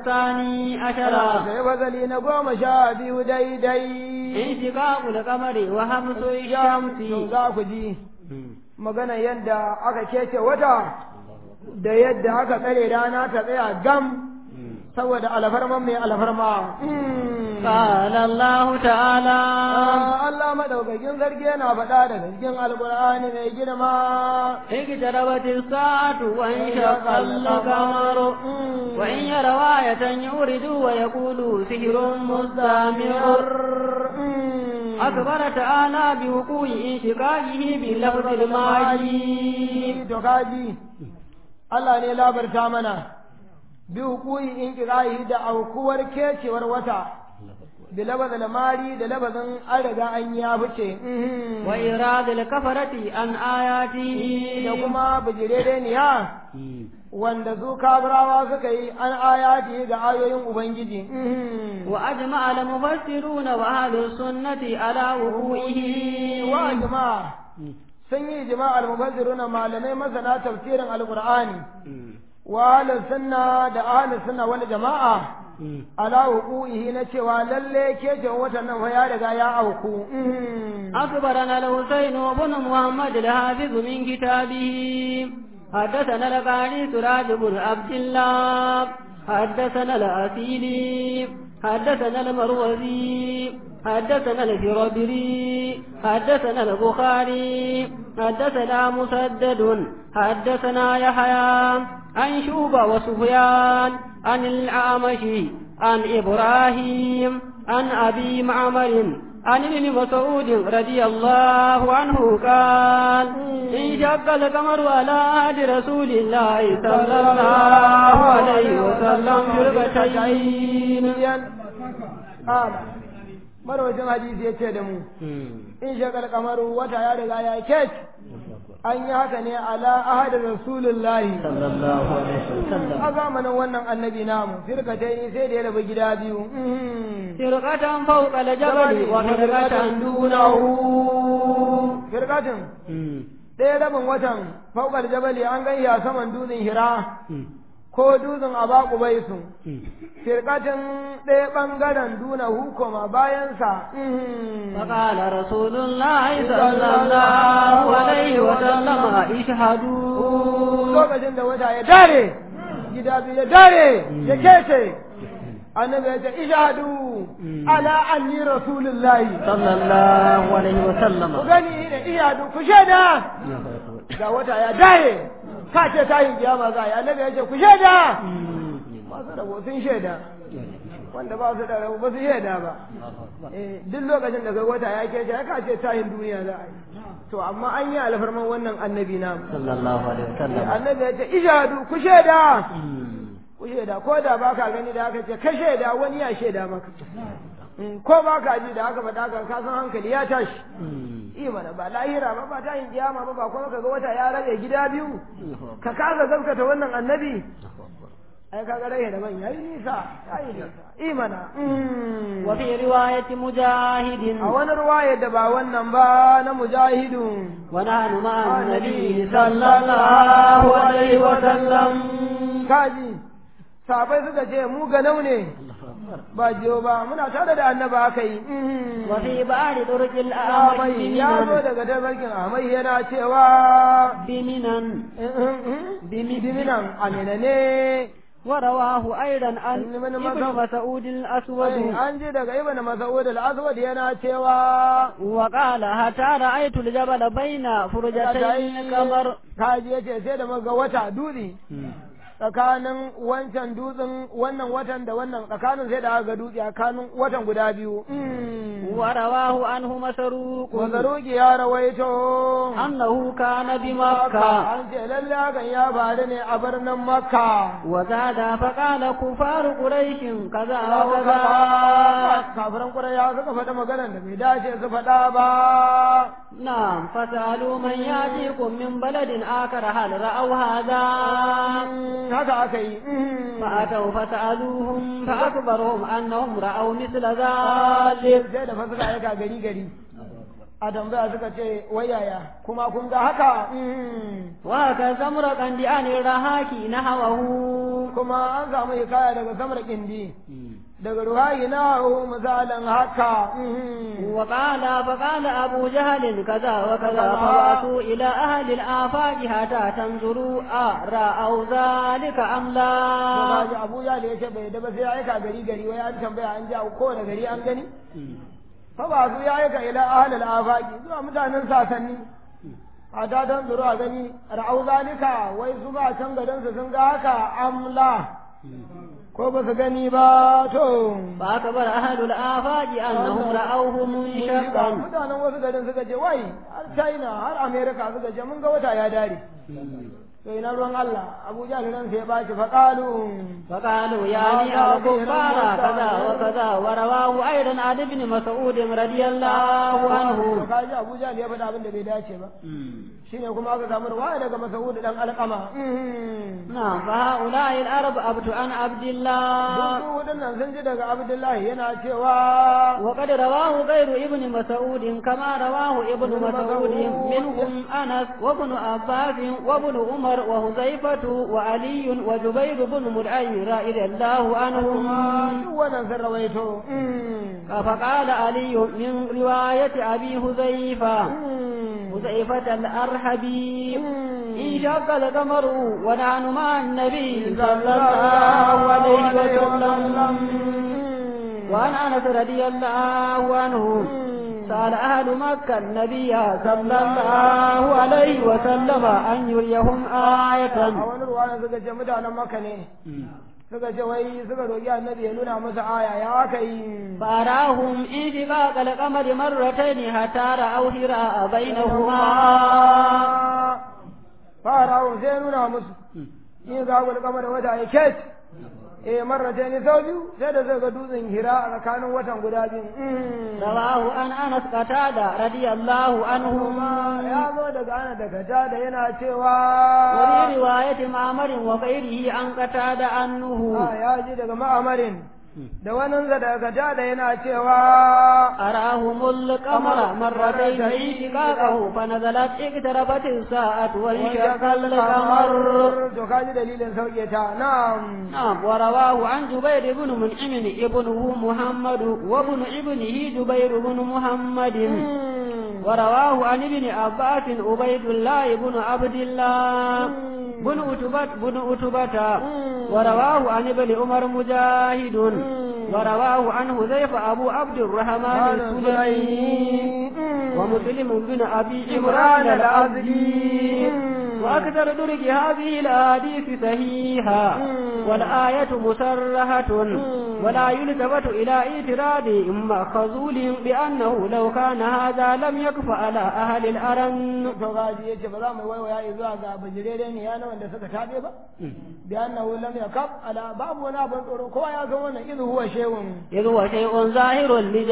الثاني عشر sai fasali na goma sha biyu daidai انشقاق القمر وهمس to الشمس za ku ji magana yadda aka kece wata da yadda aka tsare rana ta tsaya gam saboda alfarman mai alfarma قال الله تعالى Ah, Allah madaukakin sarki yana faɗa daga cikin alkur'ani mai girma اقتربت الساعة وانشق القمر وإن يروا آية يوردوا ويقولوا سحر مستمر أخبر تعالى بوقوع انشقاقه بلفظ الماجي to kaji Allah ne labarta mana bi hukui in kirayi da aukuwar kecewar wata da labazin mari da labazin an riga an ya fice وإراد الكفرة عن آياته da kuma bijirereniya wanda su kabirawa suka yi an ayati ga ayoyin ubangiji وأجمع المفسرون وأهل السنة على وقوعه wa jama'a sun yi jama'ar mufassiruna malamai masana tafsirin alqur'ani wa ahlus sunna da ahlus sunna wal jama'a ala wuqu'ihi na cewa lalle ke watan nan fa ya riga ya auku أخبرنا الحسين بن محمد الحافظ من كتابه حدثنا القاضي سراج بن عبد الله حدثنا الأسيلي حدثنا المروزي حدثنا الفربري حدثنا البخاري حدثنا مسدد حدثنا يحيى عن شوبة وسفيان عن الأعمش عن إبراهيم عن أبي معمر عن ابن مسعود رضي الله عنه قال انشق القمر على عهد رسول الله صلى الله عليه وسلم فرقتين Ƙala, marwacin hadisi ya ce da mu, in shakar kamaru wata ya riga ya kec, an yi haka ne ala ahadin Rasulullahi. صلى الله عليه وسلم A zamanin wannan annabi namu, firkatai sai da ya rabu gida biyu. فرقة فوق الجبل وفرقة دونه Firkatin, ɗaya rabin watan faukar jabali an gani a saman dutsen hira ko dutsen abaku bai su. Firkatin ɗaya ɓangaren duna hukuma bayansa. فقال رسول الله صلى الله عليه وسلم اشهدوا Lokacin da wata ya dare, gida biyu ya dare, ya kece. Annabi ya ce, Ishadu ala anni rasulullahi. صلى الله عليه Ku وسلم gani da iyadu ku shaida. Ga wata ya dare, ka ce tayin kiyama za a yi. Annabi ya ce, ku shaida. Masu rabo sun shaida. Wanda ba su da rabo ba su shaida ba. Eh, duk lokacin da kai wata ya kece, ya ka ce tayin duniya za a yi. To, amma an yi alfarman wannan annabi namu. صلى الله عليه وسلم annabi ya ce ishadu ku shaida ku shaida ko da baka gani da aka ce ka shaida wani ya shaida maka Mm, ko baka ji da aka faɗa ka ka san hankali ya tashi imana ba lahira ba ba tayin kiyama ba ba kuma kaga wata ya rage gida biyu ka kasa gaskata wannan annabi ai kaga rage da ban yayi nisa yayi nisa imana Mm. وفي رواية مجاهد a wani ruwaya da ba wannan ba na mujahidun ونحن مع النبي صلى الله عليه وسلم kaji sabai suka ce mu ganau ne ba jiyo ba muna tare da annaba aka yi وفي بعض طرق Amai الأعمش ya zo بمنن daga tabarkin Amai yana cewa بمنن diminan amina ne ورواه أيضا عن من ابن مذهب. مسعود الأسود an ji daga ibn Mas'ud al-Aswad yana cewa وقال حتى رأيت الجبل بين فرجتين القمر kaji yace sai da muga wata dutse tsakanin wancan dutsen wannan watan da wannan tsakanin sai da aka ga dutse tsakanin watan guda biyu ورواه عنه مسروق Mazaruki ya rawaito أنه كان Makka بمكة an ce lalle hakan ya faru ne a birnin Makka. وزاد فقال كفار قريش كذا Kawo وكذا kaza kafiran Quraysh suka faɗa maganar da bai dace su faɗa ba. نعم فسألوا من يأتيكم من بلد آخر هل رأوا هذا Haka aka yi. فأتوا فسألوهم فأخبرهم أنهم رأوا مثل ذلك Sai da fa suka aika gari gari. a tambaya suka ce wai yaya kuma kun ga haka وهكذا امرأ لأن الرهاك نحوه kuma an samu hikaya daga samar kindi daga ruhayi na misalin haka وقال فقال أبو جهل كذا وكذا فبعثوا إلى أهل الآفاق حتى تنظروا أرأوا ذلك أم لا Kaji Abu ya da yace bai da ba sai ya aika gari gari wai an tambaya an ji a kowane gari an gani fa ba su ya aika ila ahlul afaqi zuwa mutanen sasanni a ta dan zuru a gani ra'au zalika wai su ba can garin su sun ga haka amla ko ba su gani ba to فأكبر أهل الآفاق أنهم رأوه منشقا mutanen wasu garin suka ce wai har China har America suka ce mun ga wata ya dare to ina ruwan Allah Abu Jahl ran sai ya bashi fa qalu فقالوا يا لي الكفار كذا وكذا ورواه أيضا عن ابن مسعود رضي الله عنه to kaji Abu Jahl ya faɗa abin da bai dace ba shine kuma aka samu ruwaya daga Mas'ud dan Alqama نعم فهؤلاء العرب أبت عن عبد الله duk waɗannan sun ji daga Abdullahi yana cewa وقد رواه غير ابن مسعود كما رواه ابن مسعود منهم أنس وابن عباس وابن عمر وهزيفة وعلي وجبير بن مدعي رضي الله عنهم duk wannan sun rawaito فقال علي من رواية أبي هزيفة هزيفة الأرحبي انشق القمر ونحن مع النبي صلى الله عليه وسلم وعن أنس رضي الله عنه سأل أهل مكة النبي صلى الله عليه وسلم أن يريهم آية a wani ruwaya suka ce mutanen Makka ne suka ce wai suka roƙi annabi ya nuna masa aya ya aka yi فأراهم انشقاق القمر مرتين حتى رأوا هراء بينهما farawo sai nuna musu in za ku kamar wata ya ket eh marrata ne sau biyu sai da zai ga dutsen hira a tsakanin watan guda biyu رواه عن أنس قتادة رضي الله عنهما ya zo daga ana daga ta da yana cewa وفي رواية معمر وغيره عن قتادة عنه Ah, ya ji daga ma'amarin da wannan daga ta da yana cewa أراهم القمر مرتين انشقاقه فنزلت اقتربت الساعة وانشق القمر to kaji dalilin sauke ta na'am نعم ورواه عن جبير بن منعم ابنه محمد وابن ابنه جبير بن محمد ورواه عن ابن عباس عبيد الله بن عبد الله بن أتبة بن أتبة ورواه عن ابن عمر مجاهد ورواه عن حذيفة أبو عبد الرحمن السلمي ومسلم بن أبي عمران العزدي وأكثر درج هذه الأحاديث صحيحة والآية مسرحة ولا يلتفت إلى اعتراض مخزول بأنه لو كان هذا لم يكف على أهل الأرن to gaji yace ba za mu waiwaya zuwa ga bajirere ne yana wanda suka tabe ba bi annahu lam yakab ala babu wani abin tsoro kowa ya san wannan idu huwa shay'un إذ هو شيء ظاهر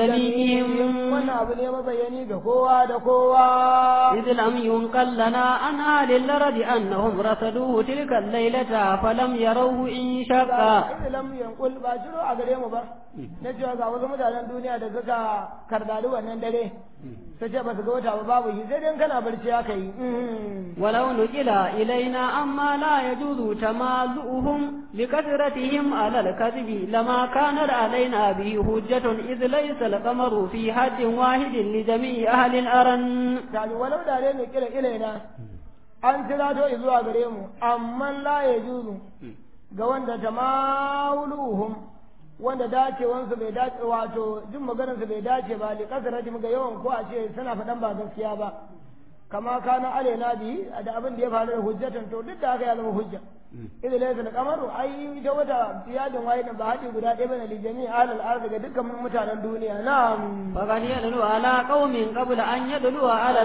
لجميعهم wannan abu ne mabayani ga kowa da kowa إذ لم ينقل لنا عن أهل الأرض أنهم رصدوه تلك الليلة فلم يروه إن شقا idan lam yankul ba shiro a gare mu ba na cewa ga wasu mutanen duniya da suka kardali wannan dare ta ce ba su ga wata ba babu shi sai dai kana barci aka yi ولو نقل إلينا أما لا يجوز تمالؤهم لكثرتهم على الكذب لما كانت علينا به حجة إذ ليس القمر في حد واحد لجميع أهل الأرن Tali walau da dai mai kira ilaina an tirato zuwa gare mu amma la ya juzu ga wanda tamawuluhum wanda dacewansu bai dace wato jin maganarsu bai dace ba li kasarati ga yawan ko a ce suna faɗan ba gaskiya ba kama kana alaina bi da abin da ya faru da hujjatan to duk da haka ya zama hujja idan laysa al-qamaru ai ita wata tiyadin wahidin ba haɗi guda ɗaya bane li jami'i ahlul ardi ga dukkan mutanen duniya na'am فقد يدل على قوم قبل أن يدلوا على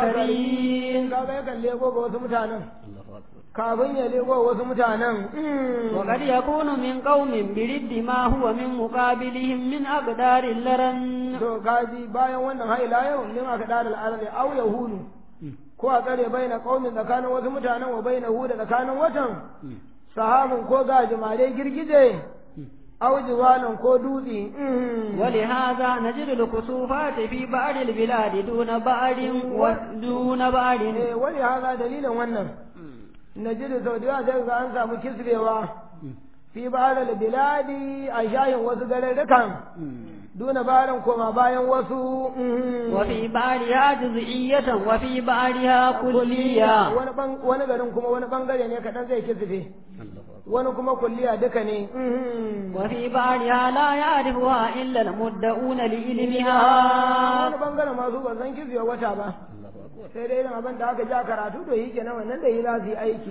الآخرين kaga yakan lego ga wasu mutanen kafin ya lego ga wasu mutanen وقد يكون من قوم برد ما هو من مقابلهم من أقدار اللرن to kaji bayan wannan haila yau min aka dada al'arali au yahudu ko a tsare bai na kaumin tsakanin wasu mutanen wa bai na huda tsakanin watan sahabin ko gajimare girgije aw jibalin ko dutse ولهذا نجد الكسوفات في بعض البلاد دون بعض ودون بعض eh wani haza dalilin wannan najidu sau da yawa sai ga an samu kisbewa fi ba'al biladi a shayin wasu garurrukan duna barin koma bayan wasu وفي بعضها جزئية وفي بعضها كلية wani ban- wani garin kuma wani bangare ne kaɗan zai kisbe wani kuma kulliya duka ne وفي بعضها لا يعرفها إلا المدعون لعلمها wani bangaren masu ba san kisbe wata ba sai dai irin abin da aka ja karatu to yi kenan wannan da yi za su yi aiki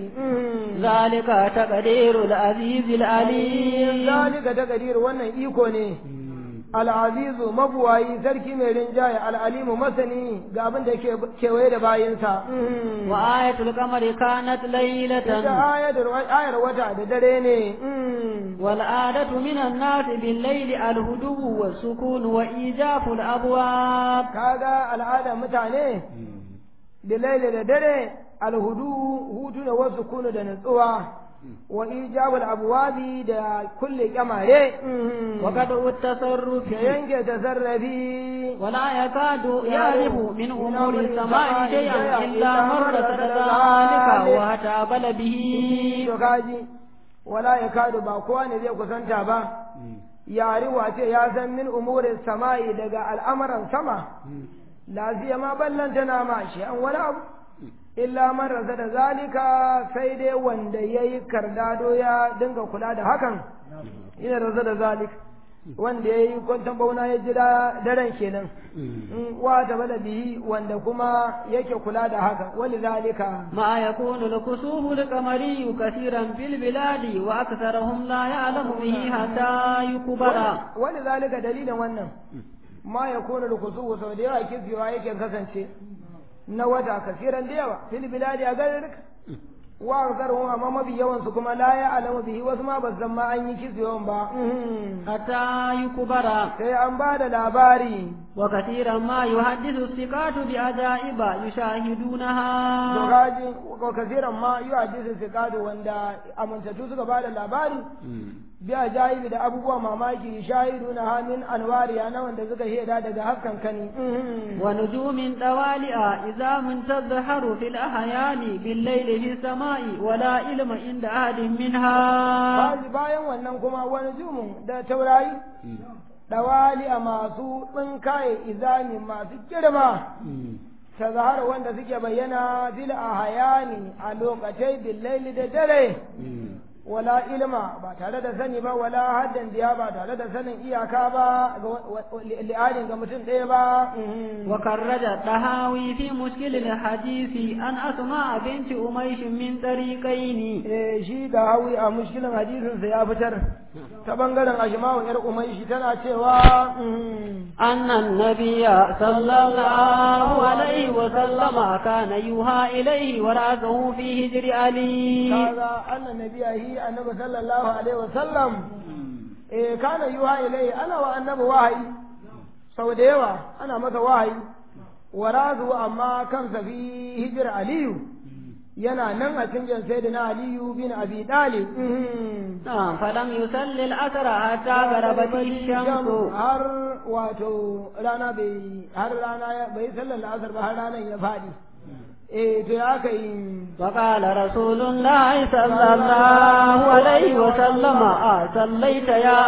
ذلك تقدير العزيز العليم zalika taqdir wannan iko ne al'azizu mabuwayi sarki mai rinjaye al'alimu masani ga abin da ke kewaye da bayinsa وآية القمر كانت ita ليلة ayar ayar wata da dare ne والعادة من الناس بالليل الهدوء والسكون وإيجاف الأبواب kaga al'ada mutane da laila da dare alhudu hutu da wasu kunu da nutsuwa wa ijabul abwabi da kulle kyamare وقطع التصرف da yanke tasarrafi ولا يكاد يعرف من أمور السماء شيئا إلا من رصد ذلك وتابل به to kaji wala ya kadu ba kowa ne zai kusanta ba yari wace ya san min umurin sama'i daga al'amuran sama lafiya ma ballanta na ma shi an wani abu illa man rasa da zalika sai dai wanda ya yi kardado ya dinga kula da hakan ina rasa da zalika wanda ya yi kwanton bauna ya jira daren kenan in wa ta bala bihi wanda kuma yake kula da haka wani zalika ما يكون الكسوف القمري كثيرا في البلاد وأكثرهم لا يعلم به حتى يكبر wani zalika dalilin wannan ma ya kone da kusu sau da yawa kiskewa yake kasance na wata kasiran da yawa fil biladi a garin wa aksarhum amma mafi yawan su kuma la ya alamu bihi wasu ma ba san ma an yi kiskewan ba حتى يكبر sai an ba da labari وكثيرا ما يحدث الثقات بعجائب يشاهدونها to gaji ko kasiran ma yi hadisi sikadu wanda amintattu suka ba da labari biya jayibi da abubuwa mamaki shahidu na hamin anwariya na wanda suka shaida daga haskan kani ونجوم طوالئ إذا من تظهر في الأحيان بالليل في السماء ولا علم عند أحد منها Baji bayan wannan kuma wani jumun da taurari dawali a masu tsinkaye izami masu girma ta zahara wanda suke bayyana fil a hayani a lokacin billaili da dare wala ilma ba tare da sani ba wala haddan diya ba tare da sanin iyaka ba ga li'adin ga mutum ɗaya ba وكرج الطهاوي في مشكل الحديث أن أسماء بنت أميش من طريقين eh shi da hawi a mushkilin hadisin sa ya fitar ta bangaren ashma'u yar umayshi tana cewa أن النبي صلى الله عليه وسلم كان يوحى إليه ورأسه في هجر علي kaga annan nabiyahi annabi sallallahu alaihi wasallam eh kana yuha ilai ana wa annabi wahayi sau da yawa ana masa wahayi warazu amma kansa fi hijir aliyu yana nan a cikin sayyidina aliyu bin abi dalib نعم فلم يصلي الأثر حتى غربت الشمس har wato rana bai har rana ya- bai sallar asar ba har ranar ya faɗi eh to ya aka yi وقال رسول الله صلى الله عليه وسلم آه صليت يا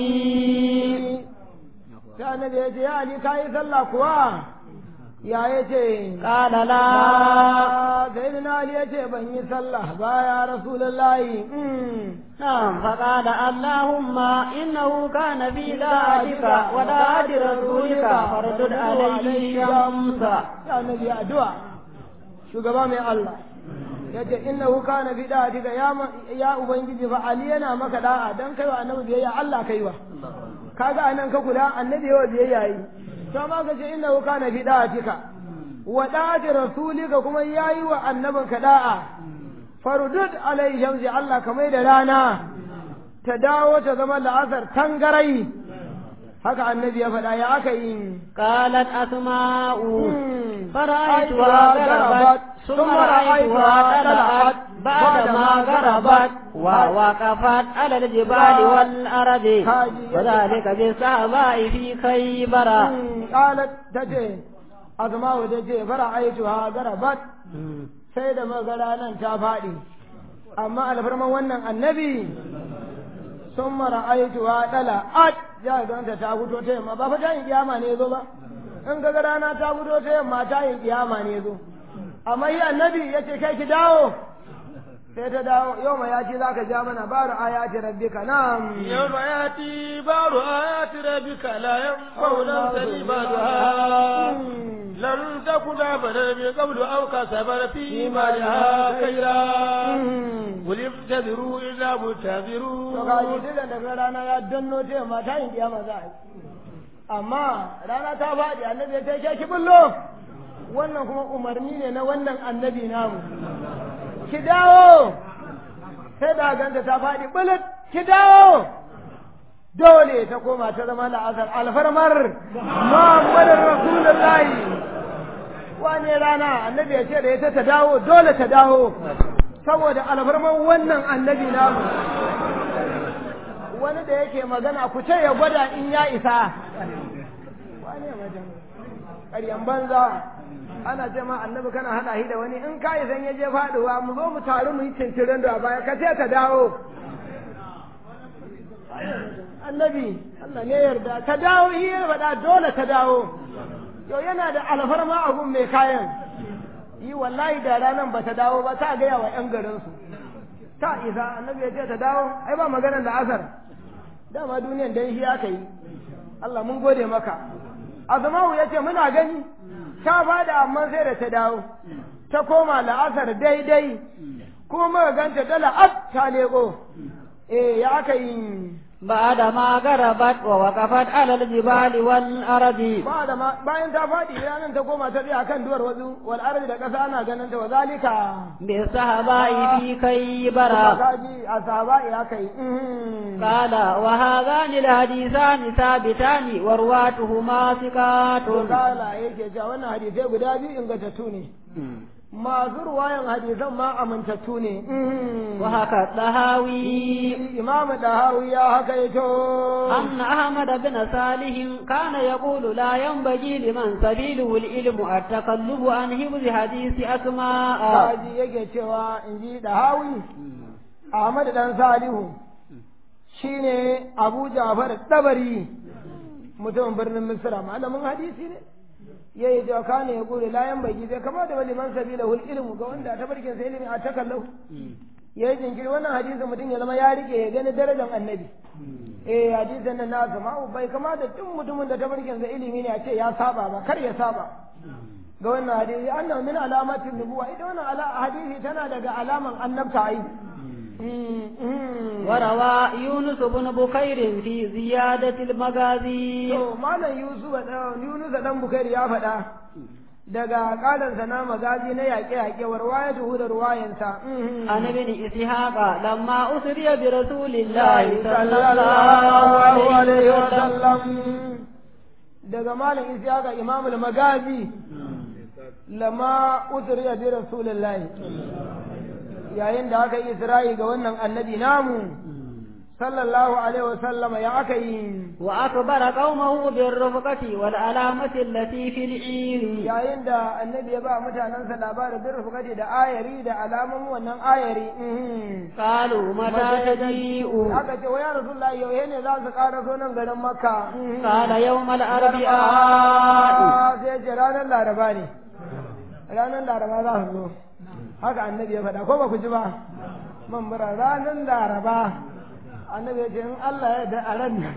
علي sai annabi ya ce ya ali ka yi sallah kuwa ya ya ce قال لا sai da ali ya ce ban yi sallah ba ya rasulullahi نعم فقال اللهم إنه كان في ذاتك وذات رسولك فردد عليه الشمس ya annabi addu'a shugaba mai Allah ya ce innahu kana fi da'atika ya ma- ya ubangiji fa ali yana maka da'a dan kai wa annabi biyayya Allah kai wa kaga anan ka kula annabi yawa biyayya yi to ma ka ce innahu kana fi da'atika wa da'ati rasulika kuma yayi wa annabinka da'a farudud alai shamsi Allah ka mai da rana ta dawo ta zama la'asar tangarai haka annabi ya faɗa ya aka yi قالت أسماء مم. فرأيتها غربت ثم رأيتها طلعت بعدما غربت ووقفت على الجبال والأرض هاجي. وذلك بالصحباء في خيبر qalat tace azma'u tace fara'aituha garabat sai da magara nan ta faɗi amma alfarman wannan annabi sun mara aituwa ɗala at ya ganta ta fito ta yamma ba fa ta yin kiyama ne zo ba in ga rana ta fito ta yamma ta yin kiyama ne zo amma yi annabi ya ce kai ki dawo sai ta dawo yau mai ya ce za ka ja mana baru ayati rabbika na'am يوم يأتي بعض آيات ربك لا ينفع نفسا بعدها لم تكن آمنا من قبل أو كسبت في إيمانها خيرا قل انتظروا إنا to منتظرون ga ji duk da rana ya danno ta yamma ta yin kiyama za a yi amma rana ta faɗi annabi ya ce ki bullo wannan kuma umarni ne na wannan annabi namu ki dawo sai da ganta ta faɗi bulut ki dawo dole ta koma ta zama la'azar alfarmar muhammadin rasulullahi wane rana annabi ya ce da ita ta dawo dole ta dawo saboda alfarman wannan annabi namu wani da yake magana ku ce ya gwada in ya isa wane wajen ƙaryan banza ana ce ma annabi kana haɗa shi da wani in ka isan ya je faɗuwa mu zo mu taru mu yi cincirin da baya ka ce ta dawo annabi Allah ne yarda ta dawo shi ya faɗa dole ta dawo yau yana da alfarma abun mai kayan yi wallahi da ranar ba ta dawo ba ta gaya wa 'yan garinsu ta isa annabi ya ce ta dawo ai ba maganar da asar dama duniyan dan shi aka yi Allah mun gode maka azmawu ya ce muna gani ta bada amma sai da ta dawo ta koma la'asar daidai kuma muka ganta dala at ta leko eh ya aka yi بعدما غربت ووقفت على الجبال والأرض ba da ma bayan ta faɗi ranar ta koma ta tsaya kan duwar wasu wal ardi da ƙasa ana ganin ta wa zalika بالصحباء في خيبر kaji a sahaba ya kai قال وهذان الحديثان ثابتان ورواتهما ثقات to kala yake cewa wannan hadisai guda biyu ingantattu ne masu ruwayan hadisan ma amintattu ne وهكا الطهاوي imamu dahawi ya haka yato أن أحمد بن صالح كان يقول لا ينبغي لمن سبيله العلم التقلب عن حفظ حديث أسماء kaji yake cewa in ji dahawi ahmad dan salihu shine abu jafar dabari mutumin birnin misra malamin hadisi ne ya yi jawa kane ya kure layan baki zai kama da wani man sabila hul ilmu ga wanda ta barkin sa ilimi a takallahu ya yi jinkiri wannan hadisi mutum ya zama ya rike ya gani darajar annabi eh hadisin nan na zama bai kama da duk mutumin da ta barkin sa ilimi ne a ce ya saba ba kar ya saba ga wannan hadisi annahu min alamatin nubuwa ita wannan ala- hadisi tana daga alaman annabta ai وروى يونس بن بكير في زيادة المغازي to malam yusuf da yunus dan bukari ya faɗa daga kalansa na magazi na yaƙe-yaƙe wa ruwayatuhu da ruwayansa عن ابن إسحاق لما أسري برسول الله صلى sallallahu الله alaihi عليه wa وسلم sallam daga malam ishaqa imamul magazi lama usriya bi rasulillahi yayin da aka yi isra'i ga wannan annabi namu sallallahu alaihi wa sallam ya aka yi وأخبر قومه بالرفقة والعلامة التي في العير yayin da annabi ya ba mutanensa labarin bin rufukati da ayari da alamun wannan ayari قالوا متى تجيء aka ce wa ya rasulullah yau ne za su ƙara so nan garin makka قال يوم الأربعاء Ah, sai ce ranar laraba ne ranar laraba za su zo haka annabi ya faɗa ko ba ku ji ba man mura ranar laraba annabi ya ce in Allah ya da a ran nan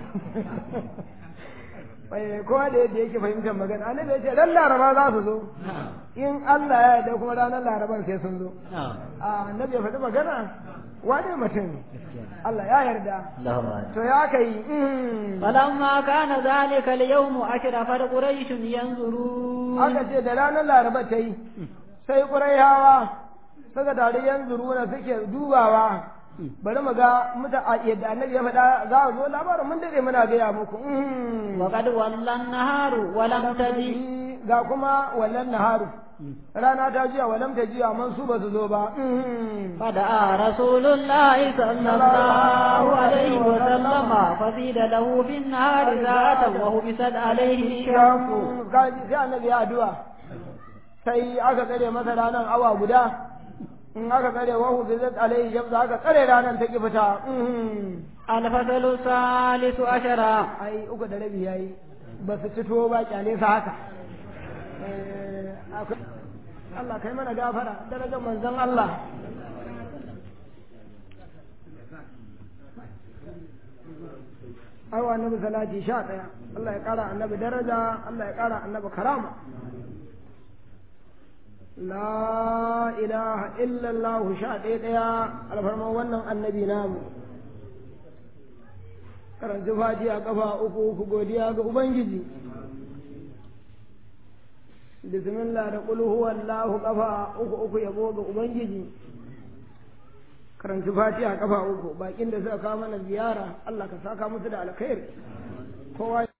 bai kowa da yadda yake fahimtar magana annabi ya ce ran laraba za su zo in Allah ya yarda kuma ranar laraban sai sun zo a annabi ya faɗi magana wane mutum Allah ya yarda to ya kai mm. فلما كان ذلك اليوم أشرفت قريش ينظرون aka ce da ranar laraba ta yi sai ƙuraihawa suka tare yan zuruna suke dubawa bari mu ga muta a yadda annabi ya faɗa za a zo labarin mun dade muna gaya muku Mm. وقد ولى النهار ولم تجي ga kuma wallan naharu rana ta jiya walam ta jiya man su ba su zo ba فدعا رسول الله صلى الله عليه وسلم فزيد له في النهار ساعة وهبست عليه الشمس kaji sai annabi ya addu'a sai aka tsare masa ranar awa guda in aka tsare wahu bi zat alaihi shamsu aka tsare ranar ta ki fita الفصل الثالث عشر ai uku da rabi yayi ba su fito ba kyale sa haka Eh, akwai- Allah kai mana gafara darajar manzon Allah ai wa annabi salati sha ɗaya Allah ya ƙara annabi daraja Allah ya ƙara annabi karama la ilaha illallah sha ɗaya ɗaya alfarman wannan annabi namu karanci fatiha kafa uku uku godiya ga ubangiji bismillah da qul huwallahu kafa uku uku yabo ga ubangiji karanci fatiha kafa uku bakin da suka kawo mana ziyara Allah ka saka musu da alkhairi kowa